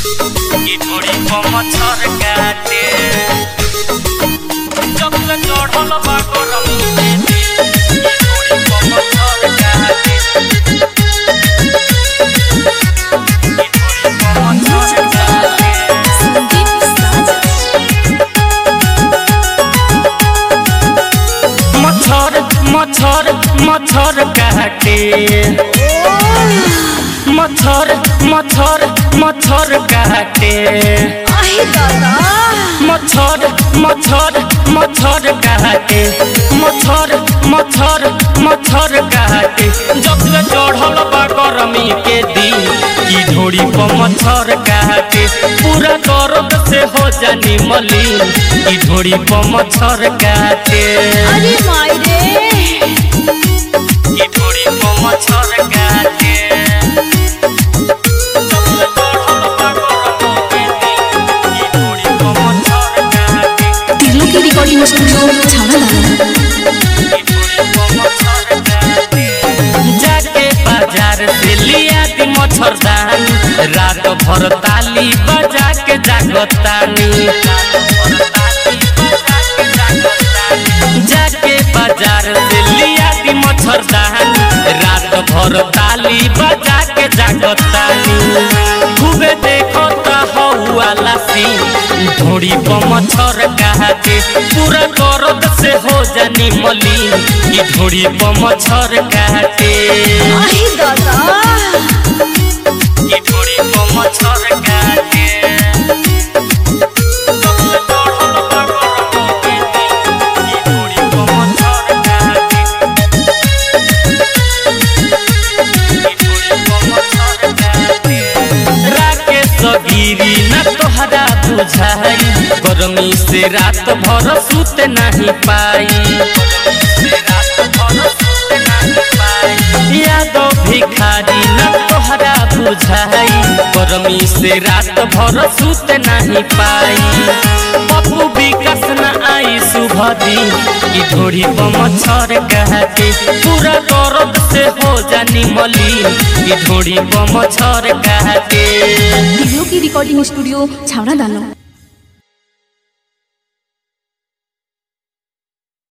की थोड़ी मच्छर काटे जब ले चढ़ल बा गरम की थोड़ी मच्छर काटे की थोड़ी मच्छर काटे संदीप साजा मच्छर मच्छर मच्छर काटे मच्छर मच्छर मच्छर काटे आहे दादा मच्छर मच्छर मच्छर काटे मच्छर मच्छर मच्छर काटे जब से चढ़ल बा गरमी के दिन की ढोड़ी पर मच्छर काटे पूरा दर्द से हो जानी मलिन की ढोड़ी पर मच्छर काटे अरे माई रे की थोड़ी को मच्छर काटे सबसे चढ़ल बा गरमी के दिन, की थोड़ी को मच्छर काटे, तिरलो की रिकॉर्डिंग स्टूडियो छाना दाना की थोड़ी को मच्छर काटे। जाके बाजार से लिया दी मच्छरदानी रात भर ताली बजा के जागतानी जाके बाजार से लिया दी मच्छरदानी रात भर ताली बजा के जागतानी खूबे देखो हौला सी ढोड़ी पर मच्छर काटे पूरा दर्द से हो जानी मलिन की ढोड़ी पर मच्छर काटे आहे दादा की ढोड़ी पर मच्छर काटे सबसे चढ़ल बा गरमी के दिन, की ढोड़ी पर मच्छर काटे राकेश गिरी न तोहरा बुझाई गरमी से रात भर सुत नहीं पाई यादव भिखारी न तोहरा बुझाई गरमी से रात भर सुत नहीं पाई पप्पू विकास न आई शुभ दिन की ढोड़ी पर मच्छर कहते पूरा दर्द से हो जानी मलिन की ढोड़ी पर मच्छर कहते तिरलो की रिकॉर्डिंग स्टूडियो छाना दाना